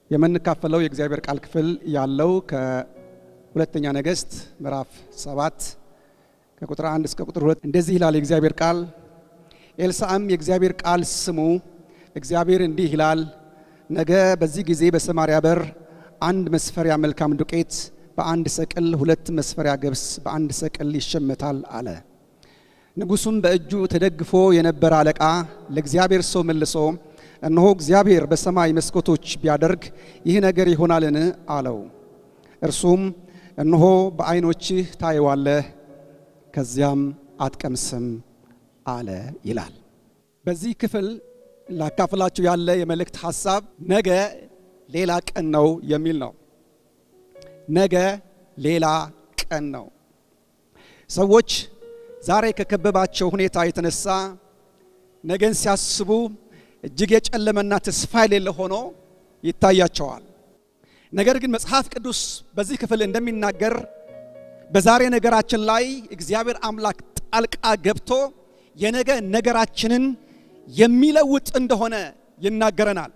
የምንካፈለው የእግዚአብሔር ቃል ክፍል ያለው ከሁለተኛ ነገሥት ምዕራፍ ሰባት ከቁጥር አንድ እስከ ቁጥር ሁለት እንደዚህ ይላል የእግዚአብሔር ቃል። ኤልሳዕም የእግዚአብሔር ቃል ስሙ፣ እግዚአብሔር እንዲህ ይላል፣ ነገ በዚህ ጊዜ በሰማርያ በር አንድ መስፈሪያ መልካም ዱቄት በአንድ ሰቅል፣ ሁለት መስፈሪያ ገብስ በአንድ ሰቅል ይሸመታል አለ። ንጉሡም በእጁ ተደግፎ የነበረ አለቃ ለእግዚአብሔር ሰው መልሶ እነሆ እግዚአብሔር በሰማይ መስኮቶች ቢያደርግ ይህ ነገር ይሆናልን? አለው። እርሱም እነሆ በዓይኖችህ ታየዋለህ፣ ከዚያም አትቀምስም አለ ይላል። በዚህ ክፍል ላካፍላችሁ ያለ የመልእክት ሐሳብ ነገ ሌላ ቀን ነው የሚል ነው። ነገ ሌላ ቀን ነው። ሰዎች ዛሬ ከከበባቸው ሁኔታ የተነሳ ነገን ሲያስቡ እጅግ የጨለመና ተስፋ የሌለ ሆኖ ይታያቸዋል። ነገር ግን መጽሐፍ ቅዱስ በዚህ ክፍል እንደሚናገር በዛሬ ነገራችን ላይ እግዚአብሔር አምላክ ጣልቃ ገብቶ የነገ ነገራችንን የሚለውጥ እንደሆነ ይናገረናል።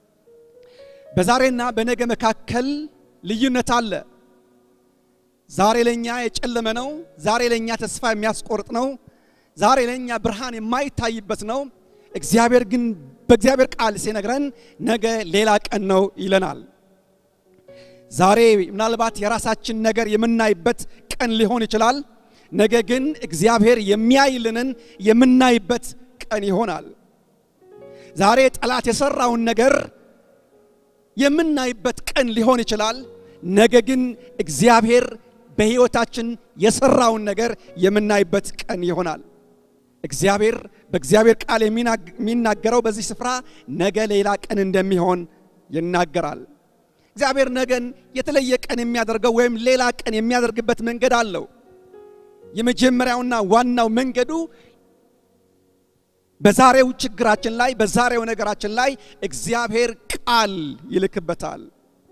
በዛሬና በነገ መካከል ልዩነት አለ። ዛሬ ለኛ የጨለመ ነው። ዛሬ ለኛ ተስፋ የሚያስቆርጥ ነው። ዛሬ ለኛ ብርሃን የማይታይበት ነው። እግዚአብሔር ግን በእግዚአብሔር ቃል ሲነግረን ነገ ሌላ ቀን ነው ይለናል። ዛሬ ምናልባት የራሳችን ነገር የምናይበት ቀን ሊሆን ይችላል። ነገ ግን እግዚአብሔር የሚያይልንን የምናይበት ቀን ይሆናል። ዛሬ ጠላት የሰራውን ነገር የምናይበት ቀን ሊሆን ይችላል። ነገ ግን እግዚአብሔር በሕይወታችን የሰራውን ነገር የምናይበት ቀን ይሆናል። እግዚአብሔር በእግዚአብሔር ቃል የሚናገረው በዚህ ስፍራ ነገ ሌላ ቀን እንደሚሆን ይናገራል። እግዚአብሔር ነገን የተለየ ቀን የሚያደርገው ወይም ሌላ ቀን የሚያደርግበት መንገድ አለው። የመጀመሪያውና ዋናው መንገዱ በዛሬው ችግራችን ላይ በዛሬው ነገራችን ላይ እግዚአብሔር ቃል ይልክበታል።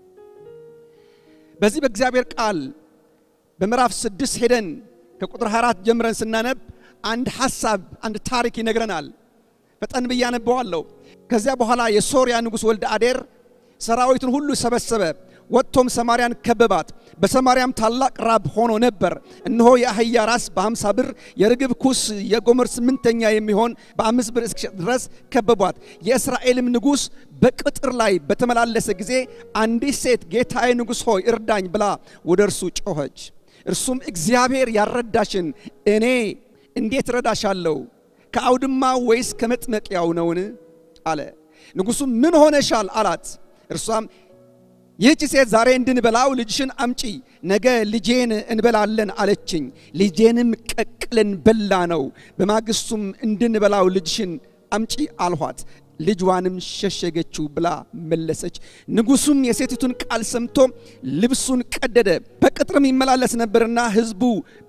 በዚህ በእግዚአብሔር ቃል በምዕራፍ ስድስት ሄደን ከቁጥር 24 ጀምረን ስናነብ አንድ ሐሳብ አንድ ታሪክ ይነግረናል። ፈጠን ብዬ አነበዋለሁ። ከዚያ በኋላ የሶርያ ንጉሥ ወልደ አዴር ሰራዊቱን ሁሉ ሰበሰበ፣ ወጥቶም ሰማርያን ከበባት። በሰማርያም ታላቅ ራብ ሆኖ ነበር። እነሆ የአህያ ራስ በሀምሳ ብር የርግብ ኩስ የጎመር ስምንተኛ የሚሆን በአምስት ብር እስኪሸጥ ድረስ ከበቧት። የእስራኤልም ንጉሥ በቅጥር ላይ በተመላለሰ ጊዜ አንዲት ሴት ጌታዬ ንጉሥ ሆይ እርዳኝ ብላ ወደ እርሱ ጮኸች። እርሱም እግዚአብሔር ያረዳሽን እኔ እንዴት ረዳሻለሁ? ከአውድማ ወይስ ከመጥመቂያው ነውን? አለ። ንጉሡም ምን ሆነሻል? አላት። እርሷም ይህች ሴት ዛሬ እንድንበላው ልጅሽን አምጪ፣ ነገ ልጄን እንበላለን አለችኝ። ልጄንም ቀቅለን በላ ነው። በማግስቱም እንድንበላው ልጅሽን አምጪ አልኋት። ልጇንም ሸሸገችው ብላ መለሰች። ንጉሡም የሴቲቱን ቃል ሰምቶ ልብሱን ቀደደ፣ በቅጥርም ይመላለስ ነበርና ሕዝቡ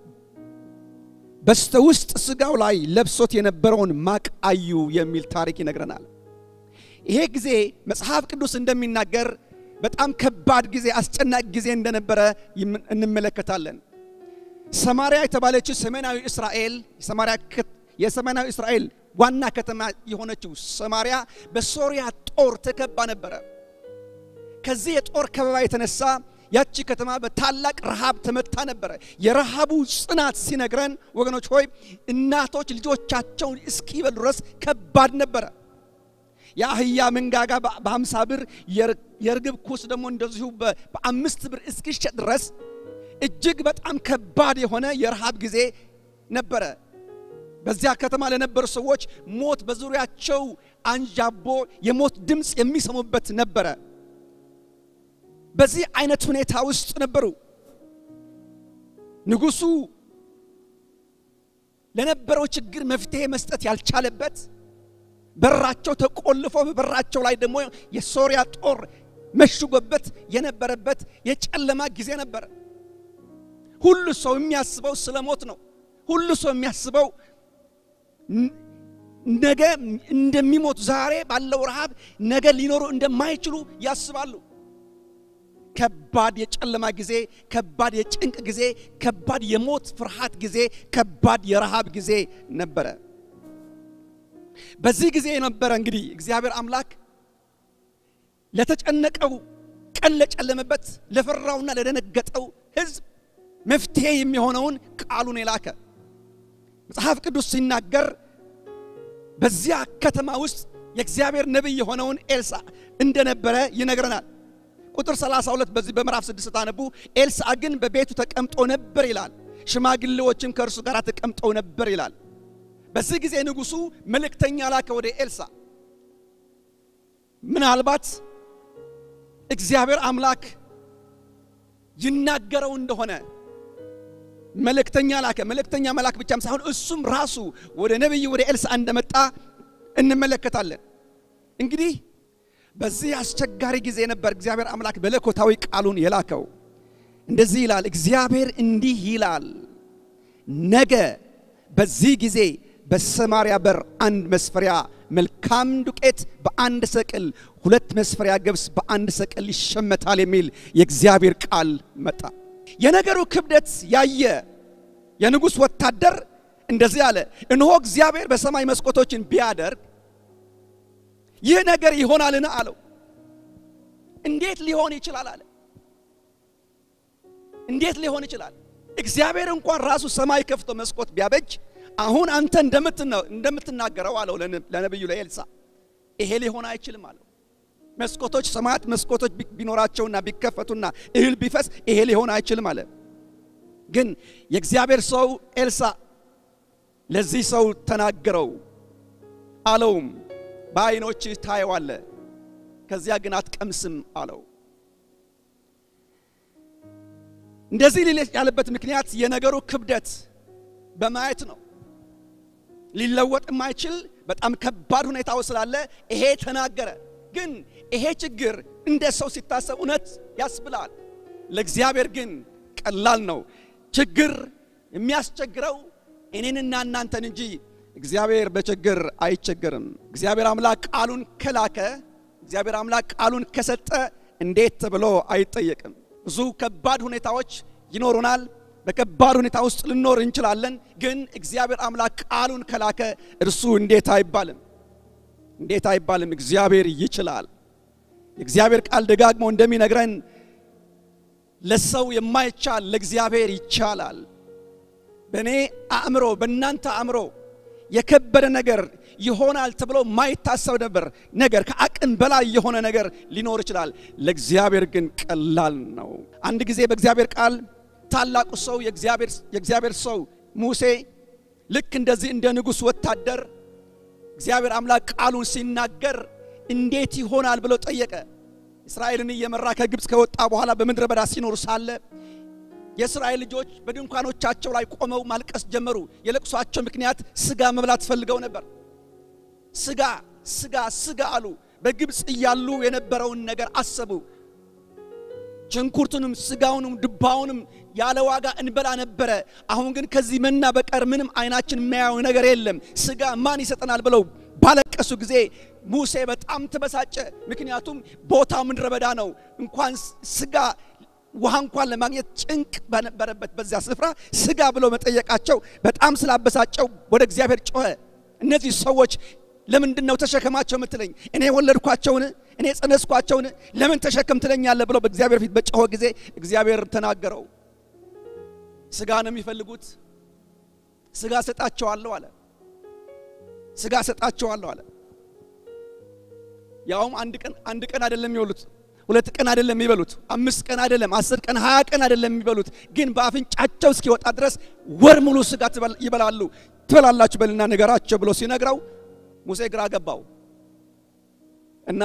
በስተ ውስጥ ስጋው ላይ ለብሶት የነበረውን ማቅ አዩ የሚል ታሪክ ይነግረናል። ይሄ ጊዜ መጽሐፍ ቅዱስ እንደሚናገር በጣም ከባድ ጊዜ፣ አስጨናቂ ጊዜ እንደነበረ እንመለከታለን። ሰማርያ የተባለችው ሰሜናዊ እስራኤል የሰሜናዊ እስራኤል ዋና ከተማ የሆነችው ሰማርያ በሶሪያ ጦር ተከባ ነበረ። ከዚህ የጦር ከበባ የተነሳ ያቺ ከተማ በታላቅ ረሃብ ተመታ ነበረ። የረሃቡ ጽናት ሲነግረን ወገኖች ሆይ እናቶች ልጆቻቸውን እስኪበሉ ድረስ ከባድ ነበረ። የአህያ መንጋጋ በሀምሳ ብር የርግብ ኩስ ደግሞ እንደዚሁ በአምስት ብር እስኪሸጥ ድረስ እጅግ በጣም ከባድ የሆነ የረሃብ ጊዜ ነበረ። በዚያ ከተማ ለነበሩ ሰዎች ሞት በዙሪያቸው አንዣቦ የሞት ድምፅ የሚሰሙበት ነበረ። በዚህ አይነት ሁኔታ ውስጥ ነበሩ። ንጉሡ ለነበረው ችግር መፍትሄ መስጠት ያልቻለበት በራቸው ተቆልፎ በበራቸው ላይ ደግሞ የሶሪያ ጦር መሽጎበት የነበረበት የጨለማ ጊዜ ነበረ። ሁሉ ሰው የሚያስበው ስለ ሞት ነው። ሁሉ ሰው የሚያስበው ነገ እንደሚሞቱ ዛሬ ባለው ረሃብ ነገ ሊኖሩ እንደማይችሉ ያስባሉ። ከባድ የጨለማ ጊዜ፣ ከባድ የጭንቅ ጊዜ፣ ከባድ የሞት ፍርሃት ጊዜ፣ ከባድ የረሃብ ጊዜ ነበረ። በዚህ ጊዜ የነበረ እንግዲህ እግዚአብሔር አምላክ ለተጨነቀው ቀን ለጨለመበት ለፈራውና ለደነገጠው ሕዝብ መፍትሄ የሚሆነውን ቃሉን የላከ መጽሐፍ ቅዱስ ሲናገር በዚያ ከተማ ውስጥ የእግዚአብሔር ነቢይ የሆነውን ኤልሳ እንደነበረ ይነግረናል። ቁጥር 32 በዚህ በምዕራፍ 6 ስታነቡ ኤልሳ ግን በቤቱ ተቀምጦ ነበር ይላል። ሽማግሌዎችም ከእርሱ ጋር ተቀምጠው ነበር ይላል። በዚህ ጊዜ ንጉሡ መልእክተኛ ላከ ወደ ኤልሳ። ምናልባት እግዚአብሔር አምላክ ይናገረው እንደሆነ መልእክተኛ ላከ። መልእክተኛ መላክ ብቻም ሳይሆን እሱም ራሱ ወደ ነቢይ ወደ ኤልሳ እንደመጣ እንመለከታለን። እንግዲህ በዚህ አስቸጋሪ ጊዜ ነበር እግዚአብሔር አምላክ በለኮታዊ ቃሉን የላከው። እንደዚህ ይላል፣ እግዚአብሔር እንዲህ ይላል፣ ነገ በዚህ ጊዜ በሰማርያ በር አንድ መስፈሪያ መልካም ዱቄት በአንድ ሰቅል፣ ሁለት መስፈሪያ ገብስ በአንድ ሰቅል ይሸመታል የሚል የእግዚአብሔር ቃል መጣ። የነገሩ ክብደት ያየ የንጉሥ ወታደር እንደዚህ አለ፣ እነሆ እግዚአብሔር በሰማይ መስኮቶችን ቢያደርግ ይህ ነገር ይሆናልን? አለው። እንዴት ሊሆን ይችላል? አለ። እንዴት ሊሆን ይችላል? እግዚአብሔር እንኳን ራሱ ሰማይ ከፍቶ መስኮት ቢያበጅ አሁን አንተ እንደምትናገረው አለው ለነቢዩ ለኤልሳ ይሄ ሊሆን አይችልም አለው። መስኮቶች ሰማያት መስኮቶች ቢኖራቸውና ቢከፈቱና እህል ቢፈስ ይሄ ሊሆን አይችልም አለ። ግን የእግዚአብሔር ሰው ኤልሳ ለዚህ ሰው ተናገረው አለውም በዓይኖችህ ታየዋለህ፣ ከዚያ ግን አትቀምስም አለው። እንደዚህ ሊል ያለበት ምክንያት የነገሩ ክብደት በማየት ነው። ሊለወጥ የማይችል በጣም ከባድ ሁኔታው ስላለ ይሄ ተናገረ። ግን ይሄ ችግር እንደ ሰው ሲታሰብ እውነት ያስብላል። ለእግዚአብሔር ግን ቀላል ነው። ችግር የሚያስቸግረው እኔንና እናንተን እንጂ እግዚአብሔር በችግር አይቸገርም። እግዚአብሔር አምላክ ቃሉን ከላከ፣ እግዚአብሔር አምላክ ቃሉን ከሰጠ እንዴት ተብሎ አይጠየቅም። ብዙ ከባድ ሁኔታዎች ይኖሩናል። በከባድ ሁኔታ ውስጥ ልኖር እንችላለን። ግን እግዚአብሔር አምላክ ቃሉን ከላከ እርሱ እንዴት አይባልም፣ እንዴት አይባልም። እግዚአብሔር ይችላል። የእግዚአብሔር ቃል ደጋግሞ እንደሚነግረን ለሰው የማይቻል ለእግዚአብሔር ይቻላል። በእኔ አእምሮ፣ በእናንተ አእምሮ የከበደ ነገር ይሆናል ተብሎ ማይታሰብ ነበር ነገር ከአቅም በላይ የሆነ ነገር ሊኖር ይችላል። ለእግዚአብሔር ግን ቀላል ነው። አንድ ጊዜ በእግዚአብሔር ቃል ታላቁ ሰው የእግዚአብሔር ሰው ሙሴ ልክ እንደዚህ እንደ ንጉሥ ወታደር እግዚአብሔር አምላክ ቃሉን ሲናገር እንዴት ይሆናል ብሎ ጠየቀ። እስራኤልን እየመራ ከግብፅ ከወጣ በኋላ በምድረ በዳ ሲኖሩ ሳለ የእስራኤል ልጆች በድንኳኖቻቸው ላይ ቆመው ማልቀስ ጀመሩ። የለቅሷቸው ምክንያት ስጋ መብላት ፈልገው ነበር። ስጋ ስጋ ስጋ አሉ። በግብፅ እያሉ የነበረውን ነገር አሰቡ። ሽንኩርቱንም ስጋውንም ድባውንም ያለ ዋጋ እንበላ ነበረ። አሁን ግን ከዚህ መና በቀር ምንም አይናችን የሚያየው ነገር የለም። ስጋ ማን ይሰጠናል ብለው ባለቀሱ ጊዜ ሙሴ በጣም ተበሳጨ። ምክንያቱም ቦታው ምድረ በዳ ነው። እንኳን ስጋ ውሃ እንኳን ለማግኘት ጭንቅ በነበረበት በዚያ ስፍራ ስጋ ብሎ መጠየቃቸው በጣም ስላበሳጨው ወደ እግዚአብሔር ጮኸ። እነዚህ ሰዎች ለምንድን ነው ተሸከማቸው የምትለኝ? እኔ ወለድኳቸውን? እኔ ጸነስኳቸውን? ለምን ተሸከም ትለኛለህ? ብሎ በእግዚአብሔር ፊት በጮኸ ጊዜ እግዚአብሔር ተናገረው። ስጋ ነው የሚፈልጉት፣ ስጋ ሰጣቸዋለሁ አለ። ስጋ ሰጣቸዋለሁ አለ። ያውም አንድ ቀን አንድ ቀን አይደለም የሚበሉት፣ ሁለት ቀን አይደለም የሚበሉት፣ አምስት ቀን አይደለም፣ አስር ቀን፣ ሀያ ቀን አይደለም የሚበሉት፣ ግን በአፍንጫቸው እስኪወጣ ድረስ ወር ሙሉ ስጋ ይበላሉ። ትበላላችሁ በልና ንገራቸው ብሎ ሲነግረው ሙሴ ግራ ገባው እና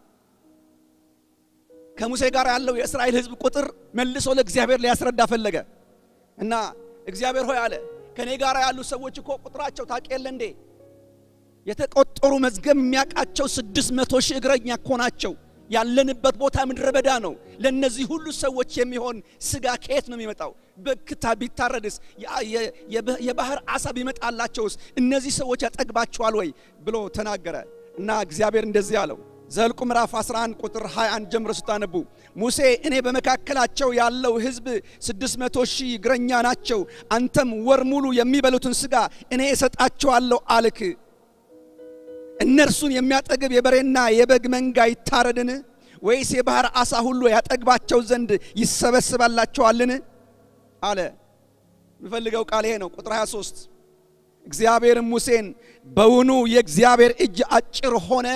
ከሙሴ ጋር ያለው የእስራኤል ሕዝብ ቁጥር መልሶ ለእግዚአብሔር ሊያስረዳ ፈለገ እና እግዚአብሔር ሆይ አለ ከኔ ጋር ያሉ ሰዎች እኮ ቁጥራቸው ታውቅ የለ እንዴ? የተቆጠሩ መዝገብ የሚያውቃቸው ስድስት መቶ ሺህ እግረኛ እኮ ናቸው። ያለንበት ቦታ ምድረ በዳ ነው። ለእነዚህ ሁሉ ሰዎች የሚሆን ስጋ ከየት ነው የሚመጣው? በክታ ቢታረድስ የባህር አሳ ቢመጣላቸውስ እነዚህ ሰዎች ያጠግባቸዋል ወይ ብሎ ተናገረ እና እግዚአብሔር እንደዚህ አለው። ዘልቁ ምዕራፍ 11 ቁጥር 21 ጀምሮ ስታነቡ ሙሴ እኔ በመካከላቸው ያለው ሕዝብ 600 ሺህ እግረኛ ናቸው። አንተም ወር ሙሉ የሚበሉትን ስጋ እኔ እሰጣቸዋለሁ አልክ። እነርሱን የሚያጠግብ የበሬና የበግ መንጋ ይታረድን? ወይስ የባህር ዓሣ ሁሉ ያጠግባቸው ዘንድ ይሰበስባላቸዋልን? አለ። የምፈልገው ቃል ይሄ ነው። ቁጥር 23 እግዚአብሔርም ሙሴን በውኑ የእግዚአብሔር እጅ አጭር ሆነ?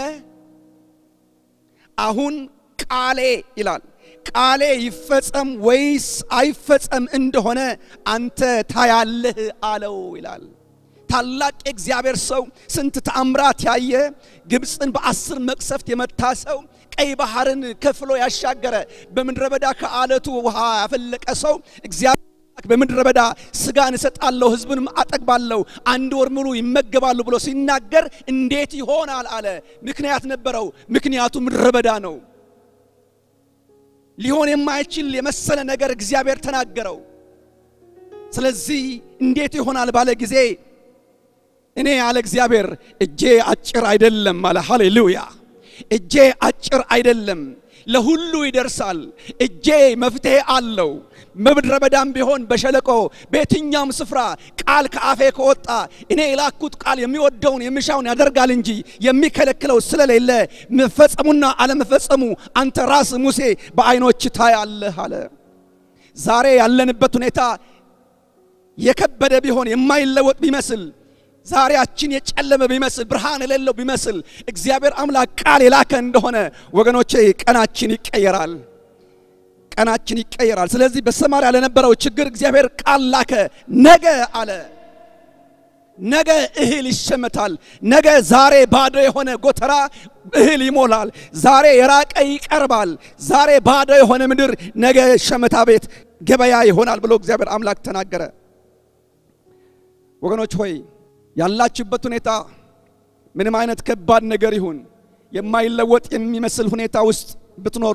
አሁን ቃሌ ይላል ቃሌ ይፈጸም ወይስ አይፈጸም እንደሆነ አንተ ታያለህ አለው ይላል። ታላቅ የእግዚአብሔር ሰው ስንት ተአምራት ያየ ግብፅን በአስር መቅሰፍት የመታ ሰው ቀይ ባህርን ከፍሎ ያሻገረ በምድረ በዳ ከአለቱ ውሃ ያፈለቀ ሰው እግዚአብሔር በምድረ በዳ ስጋን እሰጣለሁ ሕዝብንም አጠግባለሁ አንድ ወር ሙሉ ይመገባሉ ብሎ ሲናገር እንዴት ይሆናል አለ። ምክንያት ነበረው። ምክንያቱ ምድረ በዳ ነው። ሊሆን የማይችል የመሰለ ነገር እግዚአብሔር ተናገረው። ስለዚህ እንዴት ይሆናል ባለ ጊዜ እኔ ያለ እግዚአብሔር እጄ አጭር አይደለም አለ። ሃሌሉያ! እጄ አጭር አይደለም፣ ለሁሉ ይደርሳል። እጄ መፍትሄ አለው። በምድረ በዳም ቢሆን በሸለቆ በየትኛውም ስፍራ ቃል ከአፌ ከወጣ እኔ የላኩት ቃል የሚወደውን የሚሻውን ያደርጋል እንጂ የሚከለክለው ስለሌለ መፈጸሙና አለመፈጸሙ አንተ ራስ ሙሴ በዓይኖች ታያለህ አለ። ዛሬ ያለንበት ሁኔታ የከበደ ቢሆን የማይለወጥ ቢመስል ዛሬያችን የጨለመ ቢመስል ብርሃን የሌለው ቢመስል እግዚአብሔር አምላክ ቃል የላከ እንደሆነ ወገኖቼ ቀናችን ይቀየራል። ቀናችን ይቀየራል። ስለዚህ በሰማርያ ለነበረው ችግር እግዚአብሔር ቃል ላከ። ነገ አለ ነገ እህል ይሸመታል። ነገ ዛሬ ባዶ የሆነ ጎተራ እህል ይሞላል። ዛሬ የራቀ ይቀርባል። ዛሬ ባዶ የሆነ ምድር ነገ ሸመታ ቤት ገበያ ይሆናል ብሎ እግዚአብሔር አምላክ ተናገረ። ወገኖች ሆይ ያላችሁበት ሁኔታ ምንም አይነት ከባድ ነገር ይሁን የማይለወጥ የሚመስል ሁኔታ ውስጥ ብትኖሩ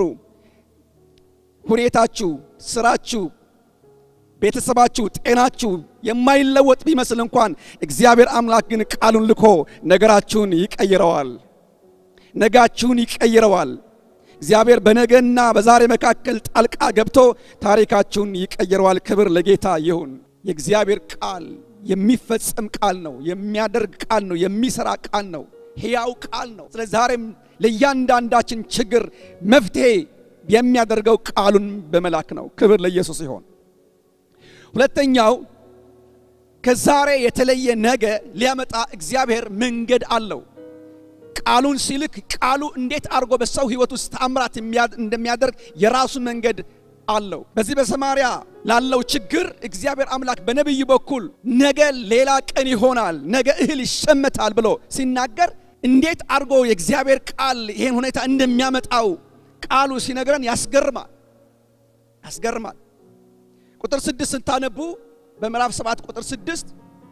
ሁኔታችሁ፣ ስራችሁ፣ ቤተሰባችሁ፣ ጤናችሁ የማይለወጥ ቢመስል እንኳን እግዚአብሔር አምላክ ግን ቃሉን ልኮ ነገራችሁን ይቀይረዋል። ነጋችሁን ይቀይረዋል። እግዚአብሔር በነገና በዛሬ መካከል ጣልቃ ገብቶ ታሪካችሁን ይቀይረዋል። ክብር ለጌታ ይሁን። የእግዚአብሔር ቃል የሚፈጸም ቃል ነው። የሚያደርግ ቃል ነው። የሚሰራ ቃል ነው። ሕያው ቃል ነው። ስለዚህ ዛሬም ለእያንዳንዳችን ችግር መፍትሄ የሚያደርገው ቃሉን በመላክ ነው። ክብር ለኢየሱስ ይሆን። ሁለተኛው ከዛሬ የተለየ ነገ ሊያመጣ እግዚአብሔር መንገድ አለው። ቃሉን ሲልክ ቃሉ እንዴት አድርጎ በሰው ሕይወት ውስጥ ተአምራት እንደሚያደርግ የራሱ መንገድ አለው። በዚህ በሰማርያ ላለው ችግር እግዚአብሔር አምላክ በነቢዩ በኩል ነገ ሌላ ቀን ይሆናል፣ ነገ እህል ይሸመታል ብሎ ሲናገር እንዴት አድርጎ የእግዚአብሔር ቃል ይሄን ሁኔታ እንደሚያመጣው ቃሉ ሲነግረን ያስገርማል ያስገርማል። ቁጥር ስድስት ስታነቡ በምዕራፍ ሰባት ቁጥር ስድስት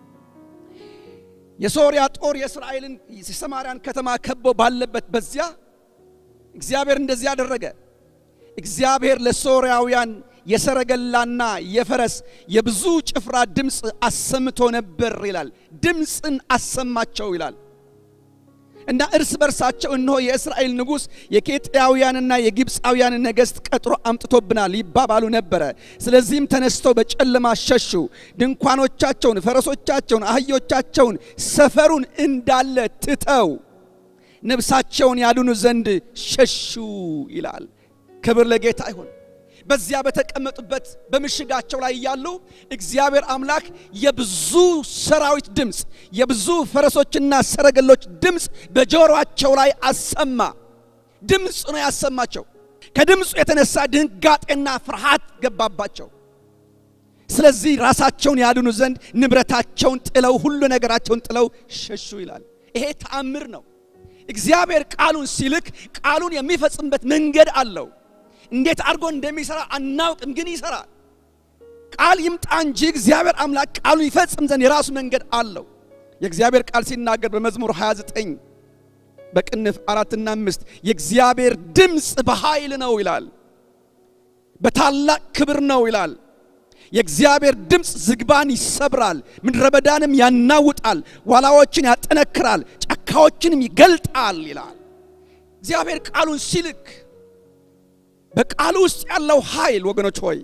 የሶርያ ጦር የእስራኤልን የሰማርያን ከተማ ከቦ ባለበት በዚያ እግዚአብሔር እንደዚህ ያደረገ። እግዚአብሔር ለሶርያውያን የሰረገላና የፈረስ የብዙ ጭፍራ ድምፅ አሰምቶ ነበር ይላል። ድምፅን አሰማቸው ይላል እና እርስ በርሳቸው እነሆ የእስራኤል ንጉሥ የኬጥያውያንና የግብፃውያን ነገሥት ቀጥሮ አምጥቶብናል ይባባሉ ነበረ። ስለዚህም ተነስተው በጨለማ ሸሹ። ድንኳኖቻቸውን፣ ፈረሶቻቸውን፣ አህዮቻቸውን ሰፈሩን እንዳለ ትተው ነፍሳቸውን ያድኑ ዘንድ ሸሹ ይላል። ክብር ለጌታ ይሁን። በዚያ በተቀመጡበት በምሽጋቸው ላይ እያሉ እግዚአብሔር አምላክ የብዙ ሰራዊት ድምፅ፣ የብዙ ፈረሶችና ሰረገሎች ድምፅ በጆሮአቸው ላይ አሰማ። ድምፅ ነው ያሰማቸው። ከድምፁ የተነሳ ድንጋጤና ፍርሃት ገባባቸው። ስለዚህ ራሳቸውን ያድኑ ዘንድ ንብረታቸውን ጥለው ሁሉ ነገራቸውን ጥለው ሸሹ ይላል። ይሄ ተአምር ነው። እግዚአብሔር ቃሉን ሲልክ ቃሉን የሚፈጽምበት መንገድ አለው። እንዴት አድርጎ እንደሚሰራ አናውቅም፣ ግን ይሰራል። ቃል ይምጣ እንጂ እግዚአብሔር አምላክ ቃሉን ይፈጽም ዘንድ የራሱ መንገድ አለው። የእግዚአብሔር ቃል ሲናገር በመዝሙር 29 በቅንፍ አራትና አምስት የእግዚአብሔር ድምፅ በኃይል ነው ይላል፣ በታላቅ ክብር ነው ይላል። የእግዚአብሔር ድምፅ ዝግባን ይሰብራል፣ ምድረ በዳንም ያናውጣል፣ ዋላዎችን ያጠነክራል፣ ጫካዎችንም ይገልጣል ይላል። እግዚአብሔር ቃሉን ሲልክ በቃሉ ውስጥ ያለው ኃይል ወገኖች ሆይ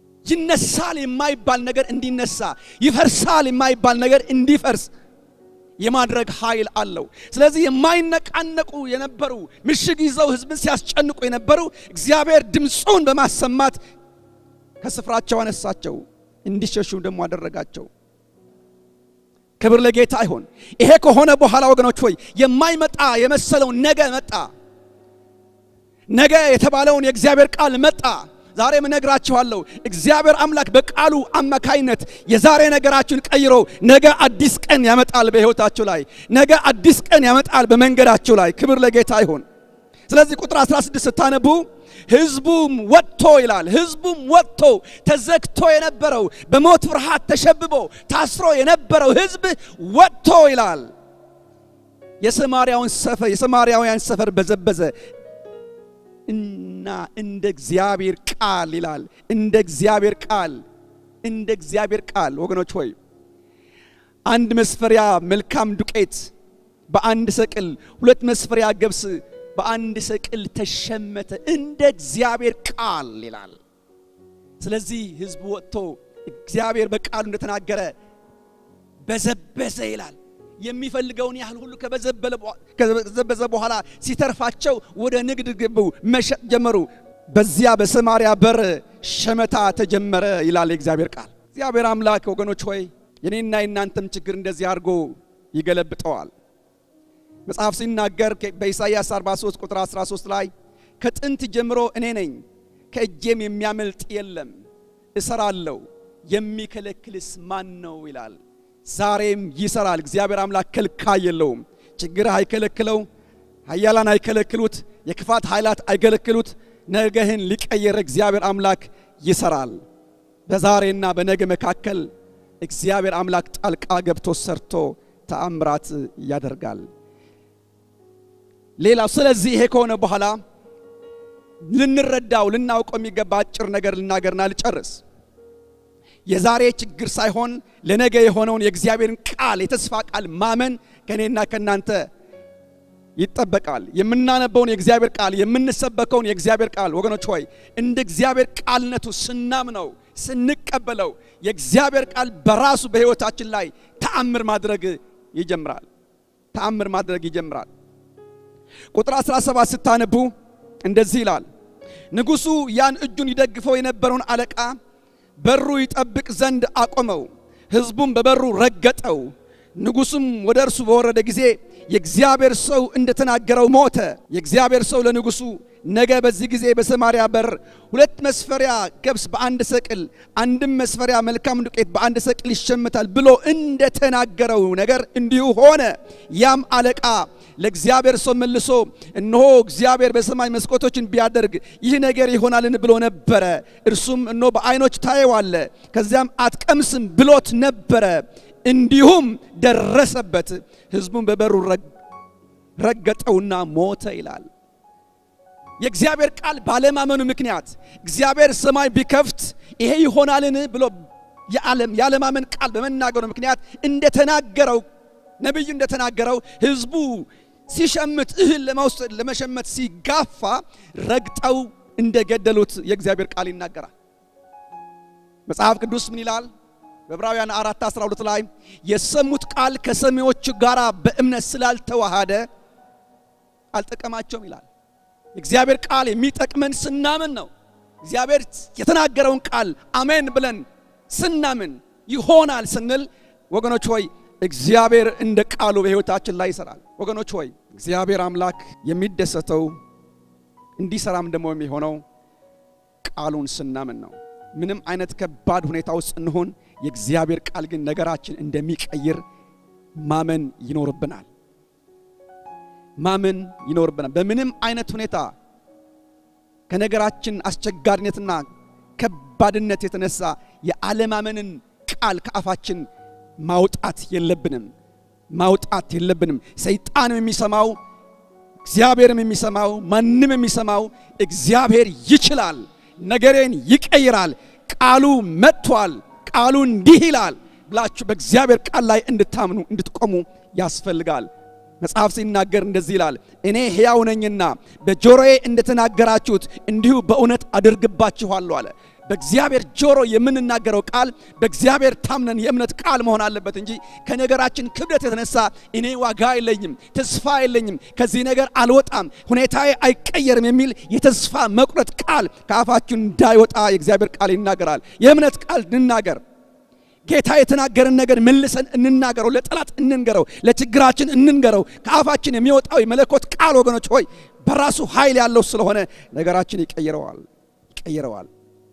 ይነሳል የማይባል ነገር እንዲነሳ፣ ይፈርሳል የማይባል ነገር እንዲፈርስ፣ የማድረግ ኃይል አለው። ስለዚህ የማይነቃነቁ የነበሩ ምሽግ ይዘው ሕዝብን ሲያስጨንቁ የነበሩ እግዚአብሔር ድምፁን በማሰማት ከስፍራቸው አነሳቸው፣ እንዲሸሹ ደግሞ አደረጋቸው። ክብር ለጌታ ይሁን። ይሄ ከሆነ በኋላ ወገኖች ሆይ የማይመጣ የመሰለው ነገ መጣ። ነገ የተባለውን የእግዚአብሔር ቃል መጣ። ዛሬም እነግራችኋለሁ እግዚአብሔር አምላክ በቃሉ አማካይነት የዛሬ ነገራችሁን ቀይሮ ነገ አዲስ ቀን ያመጣል በሕይወታችሁ ላይ ነገ አዲስ ቀን ያመጣል በመንገዳችሁ ላይ ክብር ለጌታ ይሁን። ስለዚህ ቁጥር 16 ስታነቡ ሕዝቡም ወጥቶ ይላል። ሕዝቡም ወጥቶ ተዘግቶ የነበረው በሞት ፍርሃት ተሸብቦ ታስሮ የነበረው ሕዝብ ወጥቶ ይላል። የሰማርያውን ሰፈር የሰማርያውያን ሰፈር በዘበዘ እና እንደ እግዚአብሔር ቃል ይላል። እንደ እግዚአብሔር ቃል እንደ እግዚአብሔር ቃል ወገኖች ሆይ አንድ መስፈሪያ መልካም ዱቄት በአንድ ሰቅል፣ ሁለት መስፈሪያ ገብስ በአንድ ሰቅል ተሸመተ፣ እንደ እግዚአብሔር ቃል ይላል። ስለዚህ ሕዝቡ ወጥቶ እግዚአብሔር በቃሉ እንደተናገረ በዘበዘ ይላል። የሚፈልገውን ያህል ሁሉ ከበዘበዘ በኋላ ሲተርፋቸው ወደ ንግድ ገቡ፣ መሸጥ ጀመሩ። በዚያ በሰማርያ በር ሸመታ ተጀመረ ይላል የእግዚአብሔር ቃል። እግዚአብሔር አምላክ ወገኖች ሆይ የኔና የናንተም ችግር እንደዚህ አድርጎ ይገለብጠዋል። መጽሐፍ ሲናገር በኢሳይያስ 43 ቁጥር 13 ላይ ከጥንት ጀምሮ እኔ ነኝ፣ ከእጄም የሚያመልጥ የለም፣ እሰራለሁ፣ የሚከለክልስ ማን ነው ይላል። ዛሬም ይሰራል። እግዚአብሔር አምላክ ከልካይ የለውም። ችግር አይከለክለው፣ ኃያላን አይከለክሉት፣ የክፋት ኃይላት አይከለክሉት። ነገህን ሊቀየር እግዚአብሔር አምላክ ይሰራል። በዛሬና በነገ መካከል እግዚአብሔር አምላክ ጣልቃ ገብቶ ሰርቶ ተአምራት ያደርጋል። ሌላው ስለዚህ ይሄ ከሆነ በኋላ ልንረዳው ልናውቀው የሚገባ አጭር ነገር ልናገርና ልጨርስ። የዛሬ ችግር ሳይሆን ለነገ የሆነውን የእግዚአብሔርን ቃል የተስፋ ቃል ማመን ከእኔና ከእናንተ ይጠበቃል። የምናነበውን የእግዚአብሔር ቃል የምንሰበከውን የእግዚአብሔር ቃል ወገኖች ሆይ እንደ እግዚአብሔር ቃልነቱ ስናምነው ስንቀበለው የእግዚአብሔር ቃል በራሱ በሕይወታችን ላይ ተአምር ማድረግ ይጀምራል። ተአምር ማድረግ ይጀምራል። ቁጥር 17 ስታነቡ እንደዚህ ይላል። ንጉሡ ያን እጁን ይደግፈው የነበረውን አለቃ በሩ ይጠብቅ ዘንድ አቆመው፣ ሕዝቡም በበሩ ረገጠው። ንጉሡም ወደ እርሱ በወረደ ጊዜ የእግዚአብሔር ሰው እንደተናገረው ሞተ። የእግዚአብሔር ሰው ለንጉሡ ነገ በዚህ ጊዜ በሰማርያ በር ሁለት መስፈሪያ ገብስ በአንድ ሰቅል፣ አንድም መስፈሪያ መልካም ዱቄት በአንድ ሰቅል ይሸምታል ብሎ እንደተናገረው ነገር እንዲሁ ሆነ። ያም አለቃ ለእግዚአብሔር ሰው መልሶ እነሆ እግዚአብሔር በሰማይ መስኮቶችን ቢያደርግ ይህ ነገር ይሆናልን ብሎ ነበረ። እርሱም እነሆ በዓይኖች ታየዋለ፣ ከዚያም አትቀምስም ብሎት ነበረ። እንዲሁም ደረሰበት። ሕዝቡን በበሩ ረገጠውና ሞተ ይላል። የእግዚአብሔር ቃል ባለማመኑ ምክንያት እግዚአብሔር ሰማይ ቢከፍት ይሄ ይሆናልን ብሎ ያለማመን ቃል በመናገሩ ምክንያት እንደተናገረው ነቢዩ እንደተናገረው ሕዝቡ ሲሸምት እህል ለመውሰድ ለመሸመት ሲጋፋ ረግጠው እንደገደሉት የእግዚአብሔር ቃል ይናገራል። መጽሐፍ ቅዱስ ምን ይላል? በዕብራውያን 4 12 ላይ የሰሙት ቃል ከሰሚዎቹ ጋር በእምነት ስላልተዋሃደ አልጠቀማቸውም ይላል። የእግዚአብሔር ቃል የሚጠቅመን ስናምን ነው። እግዚአብሔር የተናገረውን ቃል አሜን ብለን ስናምን ይሆናል ስንል ወገኖች ሆይ እግዚአብሔር እንደ ቃሉ በሕይወታችን ላይ ይሰራል። ወገኖች ሆይ እግዚአብሔር አምላክ የሚደሰተው እንዲሰራም ደግሞ የሚሆነው ቃሉን ስናምን ነው። ምንም አይነት ከባድ ሁኔታ ውስጥ እንሆን፣ የእግዚአብሔር ቃል ግን ነገራችን እንደሚቀይር ማመን ይኖርብናል። ማመን ይኖርብናል። በምንም አይነት ሁኔታ ከነገራችን አስቸጋሪነትና ከባድነት የተነሳ የአለማመንን ቃል ከአፋችን ማውጣት የለብንም ማውጣት የለብንም። ሰይጣንም የሚሰማው እግዚአብሔርም የሚሰማው ማንም የሚሰማው እግዚአብሔር ይችላል፣ ነገሬን ይቀይራል፣ ቃሉ መጥቷል፣ ቃሉ እንዲህ ይላል ብላችሁ በእግዚአብሔር ቃል ላይ እንድታምኑ እንድትቆሙ ያስፈልጋል። መጽሐፍ ሲናገር እንደዚህ ይላል፣ እኔ ሕያው ነኝና በጆሮዬ እንደተናገራችሁት እንዲሁ በእውነት አድርግባችኋለሁ አለ። በእግዚአብሔር ጆሮ የምንናገረው ቃል በእግዚአብሔር ታምነን የእምነት ቃል መሆን አለበት እንጂ ከነገራችን ክብደት የተነሳ እኔ ዋጋ የለኝም፣ ተስፋ የለኝም፣ ከዚህ ነገር አልወጣም፣ ሁኔታዬ አይቀየርም የሚል የተስፋ መቁረጥ ቃል ከአፋችን እንዳይወጣ የእግዚአብሔር ቃል ይናገራል። የእምነት ቃል እንናገር። ጌታ የተናገረን ነገር መልሰን እንናገረው፣ ለጠላት እንንገረው፣ ለችግራችን እንንገረው። ከአፋችን የሚወጣው የመለኮት ቃል ወገኖች ሆይ በራሱ ኃይል ያለው ስለሆነ ነገራችን ይቀይረዋል ይቀይረዋል።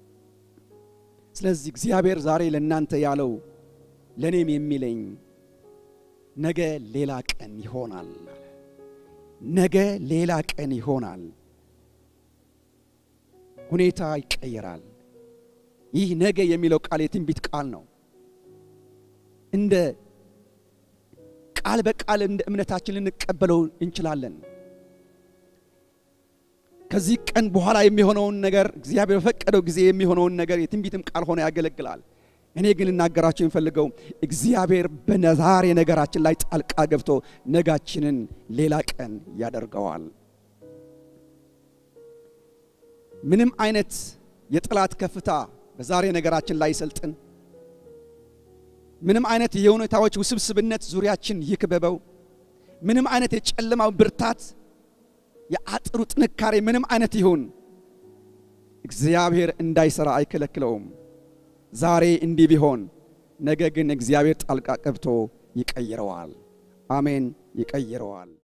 ስለዚህ እግዚአብሔር ዛሬ ለእናንተ ያለው ለእኔም የሚለኝ ነገ ሌላ ቀን ይሆናል። ነገ ሌላ ቀን ይሆናል። ሁኔታ ይቀየራል። ይህ ነገ የሚለው ቃል የትንቢት ቃል ነው። እንደ ቃል በቃል እንደ እምነታችን ልንቀበለው እንችላለን። ከዚህ ቀን በኋላ የሚሆነውን ነገር እግዚአብሔር በፈቀደው ጊዜ የሚሆነውን ነገር የትንቢትም ቃል ሆኖ ያገለግላል። እኔ ግን ልናገራቸው የሚፈልገው እግዚአብሔር በዛሬ ነገራችን ላይ ጣልቃ ገብቶ ነጋችንን ሌላ ቀን ያደርገዋል። ምንም አይነት የጠላት ከፍታ በዛሬ ነገራችን ላይ ይሰልጥን። ምንም አይነት የሁኔታዎች ውስብስብነት ዙሪያችን ይክበበው። ምንም አይነት የጨለማው ብርታት የአጥሩ ጥንካሬ ምንም አይነት ይሁን እግዚአብሔር እንዳይሰራ አይከለክለውም። ዛሬ እንዲህ ቢሆን ነገ ግን እግዚአብሔር ጣልቃ ገብቶ ይቀይረዋል። አሜን፣ ይቀይረዋል።